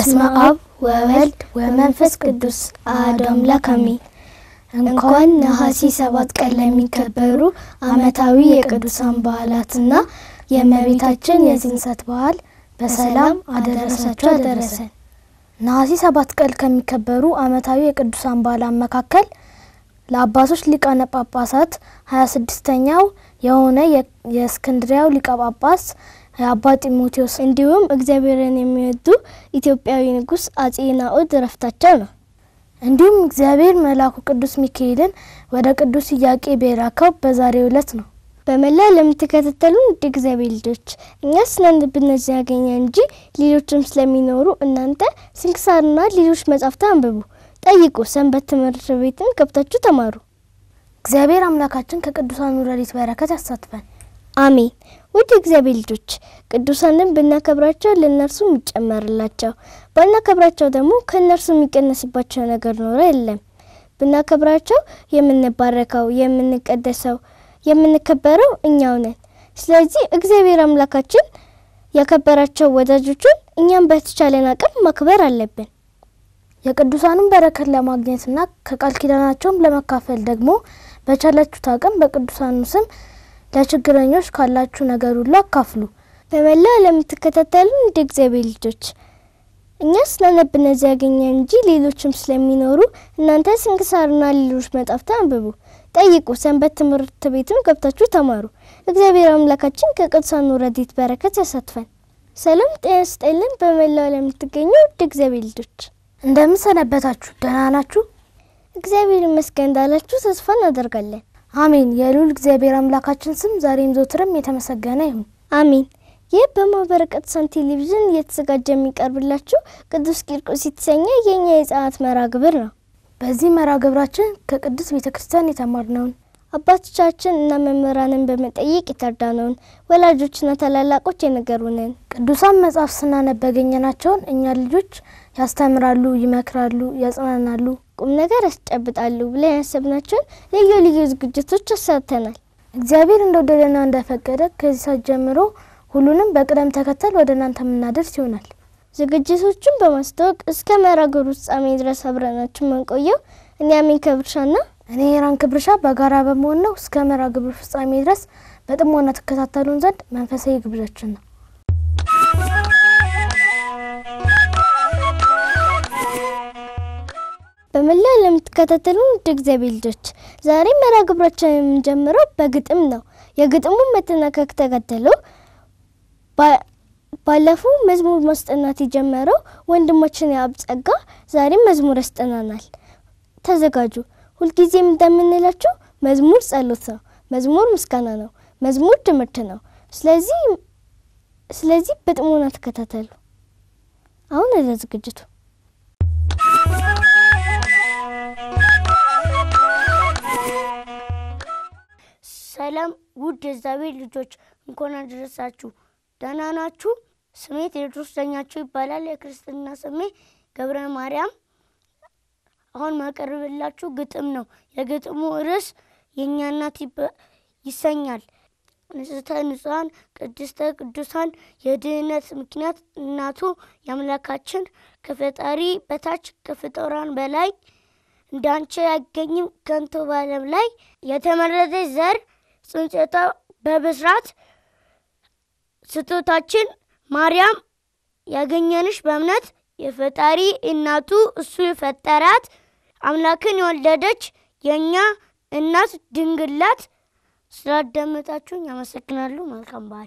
በስመ አብ ወወልድ ወመንፈስ ቅዱስ አሐዱ አምላክ አሜን። እንኳን ነሐሴ ሰባት ቀን ለሚከበሩ ዓመታዊ የቅዱሳን በዓላትና የእመቤታችን የጽንሰት በዓል በሰላም አደረሳችሁ አደረሰን። ነሐሴ ሰባት ቀን ከሚከበሩ ዓመታዊ የቅዱሳን በዓላት መካከል ለአባቶች ሊቃነ ጳጳሳት ሀያ ስድስተኛው የሆነ የእስክንድሪያው ሊቀ ጳጳስ የአባ ጢሞቴዎስ እንዲሁም እግዚአብሔርን የሚወዱ ኢትዮጵያዊ ንጉሥ አጼ ናኦድ እረፍታቸው ነው። እንዲሁም እግዚአብሔር መልአኩ ቅዱስ ሚካኤልን ወደ ቅዱስ ኢያቄም የላከው በዛሬው ዕለት ነው። በመላ ለምትከታተሉን ውድ እግዚአብሔር ልጆች እኛ ስናነብነት ያገኘ እንጂ ሌሎችም ስለሚኖሩ እናንተ ስንክሳርና ሌሎች መጻሕፍት አንብቡ፣ ጠይቁ፣ ሰንበት ትምህርት ቤትም ገብታችሁ ተማሩ። እግዚአብሔር አምላካችን ከቅዱሳኑ ረድኤት በረከት ያሳትፈን። አሜን። ውድ እግዚአብሔር ልጆች ቅዱሳንን ብናከብራቸው ለእነርሱ የሚጨመርላቸው፣ ባናከብራቸው ደግሞ ከእነርሱ የሚቀነስባቸው ነገር ኖረ የለም። ብናከብራቸው የምንባረከው፣ የምንቀደሰው፣ የምንከበረው እኛው ነን። ስለዚህ እግዚአብሔር አምላካችን ያከበራቸው ወዳጆቹን እኛም በተቻለን አቅም ማክበር አለብን። የቅዱሳኑን በረከት ለማግኘትና ከቃል ኪዳናቸውም ለመካፈል ደግሞ በቻላችሁት አቅም በቅዱሳኑ ስም ለችግረኞች ካላችሁ ነገር ሁሉ አካፍሉ። በመላ ለምትከታተሉ እንደ እግዚአብሔር ልጆች እኛ ስናነብ እነዚህ ያገኘ እንጂ ሌሎችም ስለሚኖሩ እናንተ ስንክሳርና ሌሎች መጻሕፍት አንብቡ፣ ጠይቁ፣ ሰንበት ትምህርት ቤትም ገብታችሁ ተማሩ። እግዚአብሔር አምላካችን ከቅዱሳኑ ረድኤት በረከት ያሳትፈን። ሰላም ጤና ስጠልን። በመላው ለምትገኙ እንደ እግዚአብሔር ልጆች እንደምን ሰነበታችሁ? ደህና ናችሁ? እግዚአብሔር ይመስገን እንዳላችሁ ተስፋ እናደርጋለን። አሜን። የልዑል እግዚአብሔር አምላካችን ስም ዛሬም ዘወትርም የተመሰገነ ይሁን። አሜን። ይህ በማኅበረ ቅዱሳን ቴሌቪዥን እየተዘጋጀ የሚቀርብላችሁ ቅዱስ ቂርቆስ የተሰኘ የእኛ የሕፃናት መርሃ ግብር ነው። በዚህ መርሃ ግብራችን ከቅዱስ ቤተ ክርስቲያን የተማርነውን አባቶቻችን እና መምህራንን በመጠየቅ የተረዳነውን ወላጆችና ታላላቆች የነገሩንን ቅዱሳን መጽሐፍ ስናነብ ያገኘናቸውን እኛ ልጆች ያስተምራሉ፣ ይመክራሉ፣ ያጽናናሉ፣ ቁም ነገር ያስጨብጣሉ ብለን ያሰብናቸውን ልዩ ልዩ ዝግጅቶች አሳተናል። እግዚአብሔር እንደወደደና እንደፈቀደ ከዚህ ሰዓት ጀምሮ ሁሉንም በቅደም ተከተል ወደ እናንተ የምናደርስ ይሆናል። ዝግጅቶቹን በማስተዋወቅ እስከ መርሃ ግብሩ ፍጻሜ ድረስ አብረናችሁ መንቆየው እኔ አሜን ከብርሻና እኔ የራን ክብርሻ በጋራ በመሆን ነው። እስከ መርሃ ግብሩ ፍጻሜ ድረስ በጥሞና ተከታተሉን ዘንድ መንፈሳዊ ግብዣችን ነው። በመላ ለምትከታተሉ ውድ እግዚአብሔር ልጆች ዛሬ መርሃ ግብራችን የምንጀምረው በግጥም ነው። የግጥሙን መጠናቀቅ ተከትሎ ባለፈው መዝሙር ማስጠናት የጀመረው ወንድማችን የአብ ጸጋ ዛሬም መዝሙር ያስጠናናል። ተዘጋጁ። ሁልጊዜም እንደምንላችሁ መዝሙር ጸሎት ነው። መዝሙር ምስጋና ነው። መዝሙር ትምህርት ነው። ስለዚህ ስለዚህ በጥሞና ተከታተሉ። አሁን ወደ ዝግጅቱ ሰላም ውድ የእግዚአብሔር ልጆች እንኳን አደረሳችሁ። ደህና ናችሁ? ስሜ ቴዎድሮስ ዳኛቸው ይባላል። የክርስትና ስሜ ገብረ ማርያም። አሁን ማቀርብላችሁ ግጥም ነው። የግጥሙ ርዕስ የእኛ እናት ይሰኛል። ንጽሕተ ንጹሐን ቅድስተ ቅዱሳን የድህነት ምክንያት እናቱ የአምላካችን ከፈጣሪ በታች ከፍጡራን በላይ እንዳንቺ አይገኝም ከንቱ በዓለም ላይ የተመረጠች ዘር ጽንሰቷ በብስራት ስጦታችን ማርያም ያገኘንሽ በእምነት የፈጣሪ እናቱ እሱ የፈጠራት አምላክን የወለደች የእኛ እናት ድንግላት። ስላዳመጣችሁኝ አመሰግናለሁ። መልካም በዓል።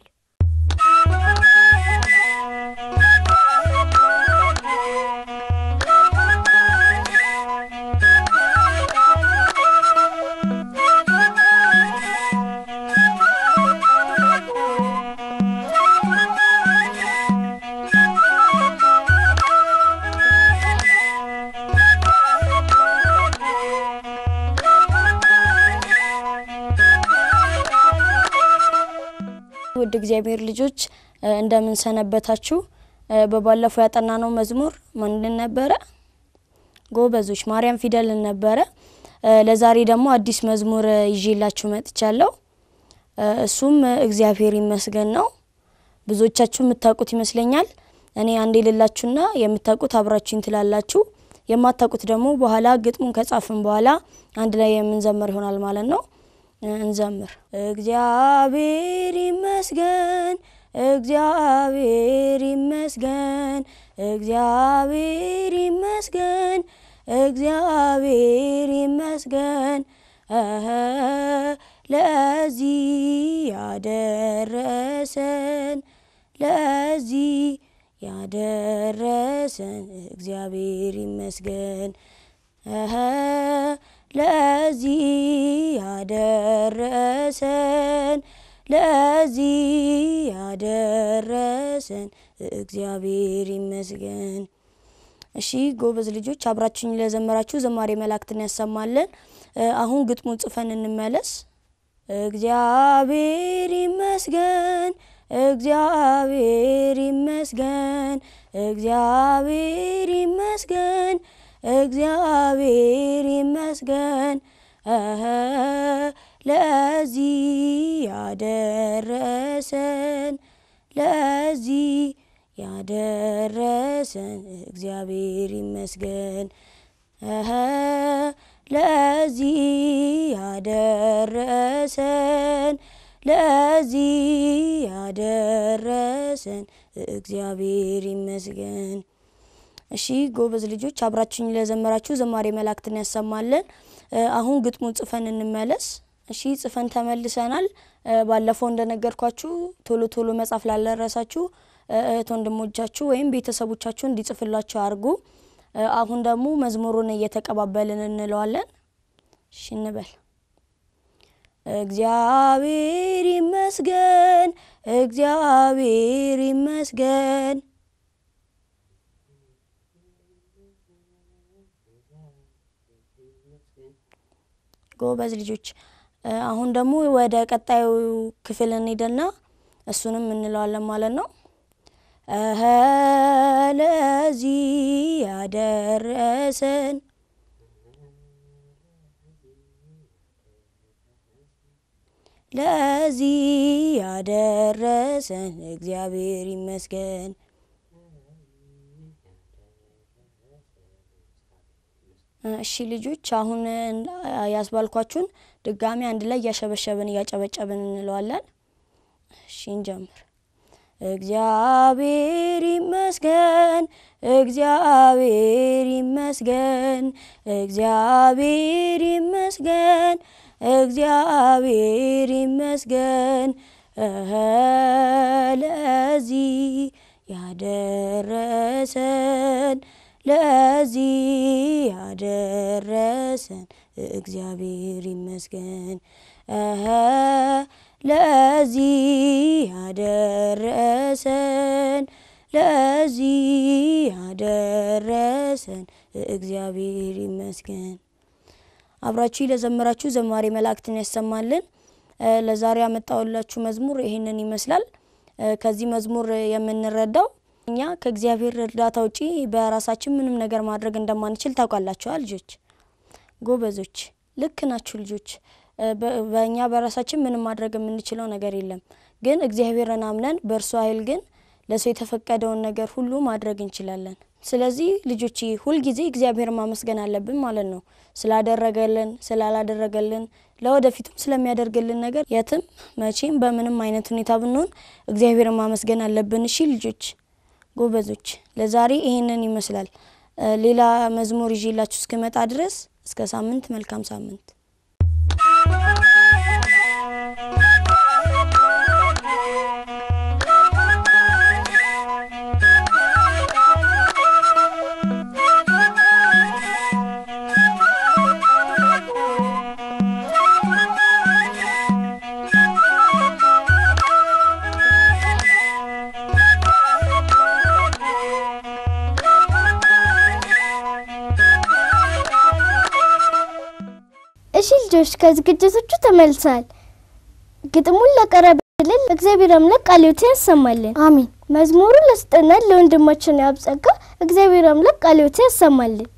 ውድ እግዚአብሔር ልጆች እንደምን ሰነበታችሁ? በባለፈው ያጠናነው መዝሙር ማንን ነበረ? ጎበዞች ማርያም ፊደልን ነበረ። ለዛሬ ደግሞ አዲስ መዝሙር ይዤላችሁ መጥቻለሁ። እሱም እግዚአብሔር ይመስገን ነው። ብዙዎቻችሁ የምታውቁት ይመስለኛል። እኔ አንዴ ልላችሁና የምታውቁት አብራችሁኝ ትላላችሁ። የማታውቁት ደግሞ በኋላ ግጥሙን ከጻፍን በኋላ አንድ ላይ የምንዘምር ይሆናል ማለት ነው። እንዘምር። እግዚአብሔር ይመስገን፣ እግዚአብሔር ይመስገን፣ እግዚአብሔር ይመስገን፣ እግዚአብሔር ይመስገን እህ ለዚህ ያደረሰን ለዚህ ያደረሰን እግዚአብሔር ይመስገን እህ ለዚህ ያደረሰን ለዚህ ያደረሰን እግዚአብሔር ይመስገን። እሺ ጎበዝ ልጆች አብራችሁኝ ለዘመራችሁ ዘማሪ መላእክትን ያሰማለን። አሁን ግጥሙን ጽፈን እንመለስ። እግዚአብሔር ይመስገን፣ እግዚአብሔር ይመስገን፣ እግዚአብሔር ይመስገን፣ እግዚአብሔር ይመስገን እህ ለዚህ ያደረሰን ለዚህ ያደረሰን እግዚአብሔር ይመስገን እህ ለዚህ ያደረሰን ለዚህ ያደረሰን እግዚአብሔር ይመስገን። እሺ ጎበዝ ልጆች አብራችሁኝ ለዘመራችሁ ዘማሪ መላእክትን ያሰማለን። አሁን ግጥሙን ጽፈን እንመለስ። እሺ ጽፈን ተመልሰናል። ባለፈው እንደነገርኳችሁ ቶሎ ቶሎ መጻፍ ላልደረሳችሁ እህት ወንድሞቻችሁ ወይም ቤተሰቦቻችሁ እንዲጽፍላችሁ አድርጉ። አሁን ደግሞ መዝሙሩን እየተቀባበልን እንለዋለን። እሺ እንበል። እግዚአብሔር ይመስገን፣ እግዚአብሔር ይመስገን ጎበዝ ልጆች። አሁን ደግሞ ወደ ቀጣዩ ክፍል እንሄድና እሱንም እንለዋለን ማለት ነው። እህ ለዚህ ያደረሰን ለዚህ ያደረሰን እግዚአብሔር ይመስገን። እሺ ልጆች አሁን ያስባልኳችሁን ድጋሚ አንድ ላይ እያሸበሸብን እያጨበጨብን እንለዋለን። እሺ እንጀምር። እግዚአብሔር ይመስገን፣ እግዚአብሔር ይመስገን፣ እግዚአብሔር ይመስገን፣ እግዚአብሔር ይመስገን እህ ለዚህ ያደረሰን ለዚህ ያደረሰን እግዚአብሔር ይመስገን እህ ለዚህ ያደረሰን ለዚህ ያደረሰን እግዚአብሔር ይመስገን። አብራችሁ ለዘመራችሁ ዘማሪ መላእክትን ያሰማልን። ለዛሬ ያመጣውላችሁ መዝሙር ይህንን ይመስላል። ከዚህ መዝሙር የምንረዳው እኛ ከእግዚአብሔር እርዳታ ውጪ በራሳችን ምንም ነገር ማድረግ እንደማንችል ታውቃላችኋ ልጆች፣ ጎበዞች፣ ልክ ናችሁ ልጆች። በእኛ በራሳችን ምንም ማድረግ የምንችለው ነገር የለም። ግን እግዚአብሔርን አምነን በእርሱ ኃይል ግን ለሰው የተፈቀደውን ነገር ሁሉ ማድረግ እንችላለን። ስለዚህ ልጆች ሁልጊዜ እግዚአብሔር ማመስገን አለብን ማለት ነው። ስላደረገልን፣ ስላላደረገልን፣ ለወደፊቱም ስለሚያደርግልን ነገር የትም መቼም በምንም አይነት ሁኔታ ብንሆን እግዚአብሔርን ማመስገን አለብን። እሺ ልጆች ጎበዞች፣ ለዛሬ ይሄንን ይመስላል። ሌላ መዝሙር ይዤላችሁ እስክመጣ ድረስ እስከ ሳምንት፣ መልካም ሳምንት። እሺ ልጆች ከዝግጅቶቹ ተመልሰዋል። ግጥሙን ለቀረበልን እግዚአብሔር አምላክ ቃልዮትን ያሰማልን። አሚን። መዝሙሩን ለስጠናል ለወንድማችን ያብጸጋ እግዚአብሔር አምላክ ቃልዮትን ያሰማልን።